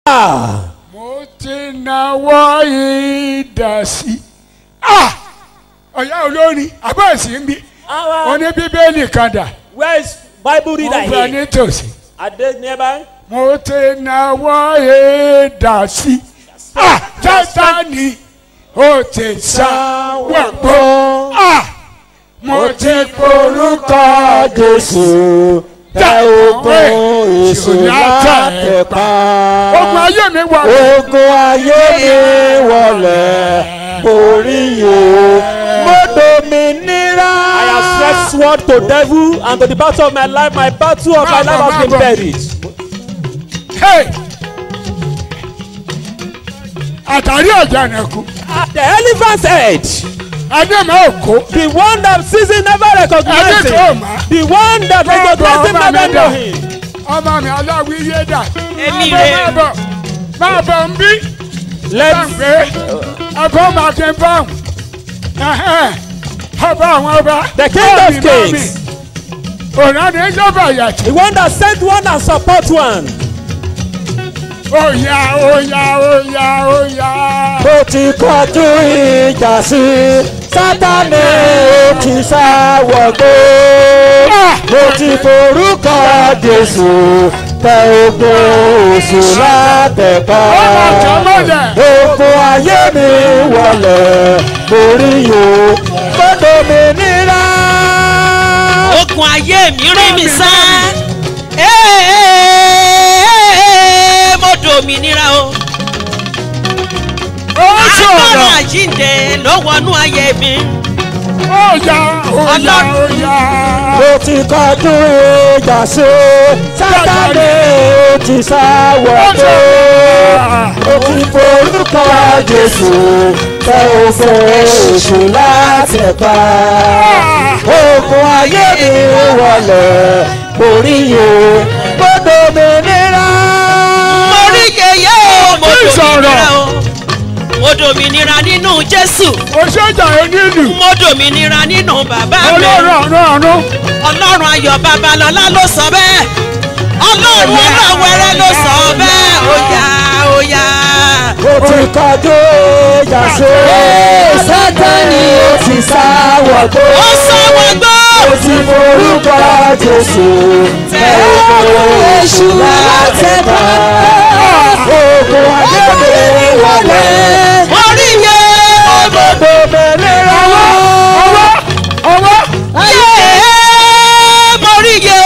mo ti náwó idà sí. ọ̀yá olórin abẹ́ẹ̀sì ń bí Our, oní bíbélì kan dà where is Bible mo reader fẹ́ here? nítòsí. Are they nearby? mo ti náwó idà sí. Sátánì ó ti sá wẹ̀gbọ́. mo ti porúkọ Jésù tẹ ogun èṣù látẹ̀ pa. ogun ayé mi wà. Ogun ayé mi wọlé borí yìí. Mo dominira. I have stretched sword to devil and to the battle of my life. My battle of my life has been buried. Hey! àtàrí ọ̀jà nìkú At the elephant's head, adéma òkó the one that sees him never recognizes Adékò him. mà. The one that Bọ́ọ̀bù recognizes him ọmọ mi never dà. know him. ọmọ mi aláwí yé dà Èmi Máa bọ̀, rè. máa bọ̀ máa bọ̀ ń bí Let's gbàgbé ẹ̀kọ́ màkì bọ́ọ̀n ọba àwọn ọba The king of kings. ònàdé ìjọba yàtì the one that sent one and support one. òyà òyà òyà òyà Mo ti kọjú ìjà sí Sátánì ó ti sá wọgbó. Mo ti forúkọ Jésù tẹ ogun èṣù látẹ̀ pa. ọmọ jọmọlẹ Ogun ayé mi wọlé borí yìí. Mo dominira. okùn ayé mi rí mi sá Ee, mo dòmìnira o ó agbára sọ̀rọ̀ àjíǹde ló wọnú ayé mi òyà òyà Ọlọ́run. òyà. Mo ti kọjú ìjà sí Sátánì ó ti sá wọgbó. Mo ti forúkọ Jésù tẹ ogun èṣù láti pa. Ogun ayé mi wọlé borí yìí. Mo dominira. mo rí yeye o mo Kí sọ̀rọ̀? dòmìnira o mo dòmìnira nínú jésù òṣèjà onílù mo dòmìnira nínú bàbá mi olóró ọ̀run ọ̀run ọlọ́run ayọ̀ babalọ́lá ló sọ bẹ́ẹ̀ ọlọ́run ọlọ́wẹ̀rẹ̀ ló sọ bẹ́ẹ̀ óyá óyá. Mo ti kọjú ìjà sí Sátánì ó ti sá wọgbó. ó sọ wọ́n gbọ́. Mo ti forúkọ Jésù tẹ ogun èṣù láti pa. Ogun ayé mi wọlé. mo rí iye ọmọ Dominira. ọwọ́ ọwọ́ yé mo rí iye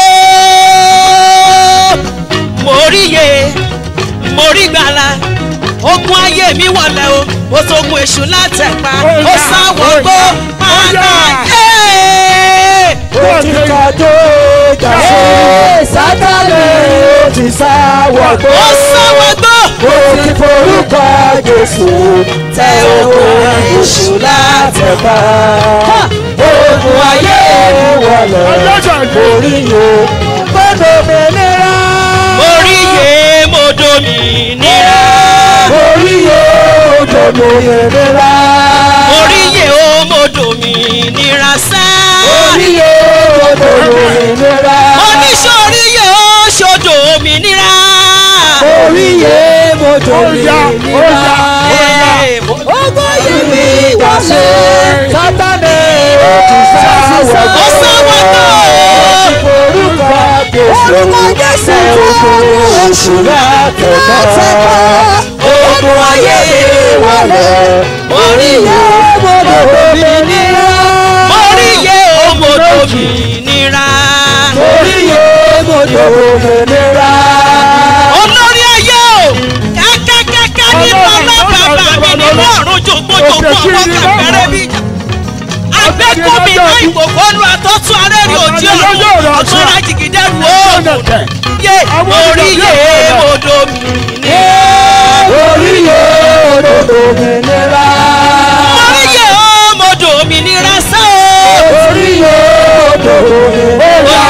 mo rí iye mo rí gbàlà ogun ayé mi wọlé o mo tógun èṣù látẹ̀pa ó sáwọ́ gbó padà yé. Mo ti kọjú ìjà sí Sátánì ó ti sá wọgbó. ó sáwọ́ gbó. Mo ti forúkọ Jésù tẹ ogun èṣù láti pa. Ogun ayé wọlé ọlọ́jà ìlú orí yìí gbọ́dọ̀ mẹ́lẹ́ra. mo rí iye mo dòmìnira Orí yìí gbọ́dọ̀ mẹ́lẹ́ra. mo rí iye o mo dòmìnira sá. Orí yìí gbọ́dọ̀ mẹ́lẹ́ra. oníṣòrí iye o ṣòdò òmìnira. Orí yìí gbọ́dọ̀ Ọ̀yà, ọ̀yà, mẹ́lẹ́ra. Ee, mo- Ogun yìí ni wọlé. Sátánì ó ti sá wọgbó. ó sáwọ́ gbó. Orúkọ Jésù tẹ ogun èṣù láti pa. Ogun ayé wọlé. Orí yìí gbọ́dọ̀ òmìnira. mo rí iye o mo dòmìnira. Orí yìí gbọ́dọ̀ òmìnira. olórí ayé o kẹ́kẹ́kẹ́kẹ́ nínú ọlọ́bàbà mi nínú ọ̀run jògbójògbó ọwọ́ kẹfẹ́rẹ́ bí ìjà. agbẹ́kùnmi náà ìgbòho lu àtọ́tún arẹ́rì òjì ọ̀run ọ̀tọ́ra jìgìdẹ́rù oògùn yé orí yé mo dòmìnira. Orí yìí gbọ́dọ̀ òmìnira. orí yé o mo dòmìnira sá o. Orí yìí gbọ́dọ̀ òmìnira.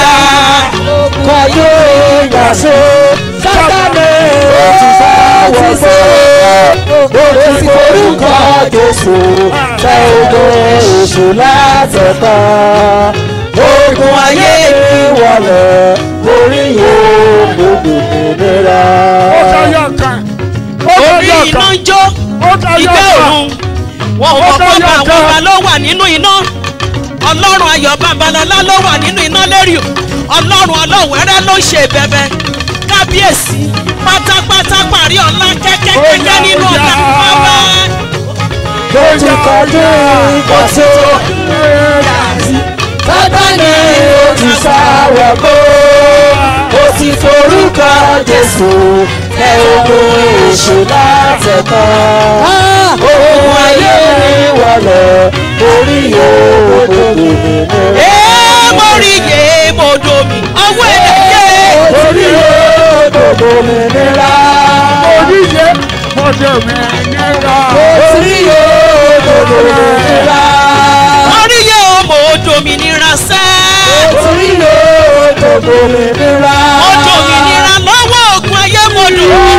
Kọjú ìgbà sí Sátánì ó ti sá wọgbó. Ó ti forúkọ Jésù tẹ ogun èṣù láti pa. Ogun ayé wọlé orí yìí gbogbo ìnira. ó káyọ̀ ká ń jó ó tayọ ìgbẹ́ ọ̀tá òrun wọn ò Ó mọ̀ pé tayọ ọba ọ̀tá. àwọn ọba ló wà nínú iná ọlọ́run ayọ̀ babalọ́lá ló wà nínú iná lérí o ọlọ́run ọlọ́wẹ́rẹ́ ló ń ṣe bẹ̀bẹ̀ kábíyèsí pátápátá parí ọ̀la kẹ́kẹ́kẹ́kẹ́ Ó yá, nínú ó ọ̀la yá. bàbá Mo ti kọjú ìkọ̀tún. Sátánì ó ti sáwọ̀ kó. Ó ti forúkọ Jésù tẹ ogun èṣù látẹ̀kọ́. Ohun ayé mi wọlé orí yóò tó dòdò. ee mo rí yé mo domi ọwọ́ ẹ̀dá yé Orí yóò tó dòmìnira. oníyẹ mọ̀dé mi nira. Orí yóò tó dòmìnira. mo rí yé o mo dominira sẹ́ Orí yóò tó dòmìnira. mo dominira lọ́wọ́ ogun ayé mo dominira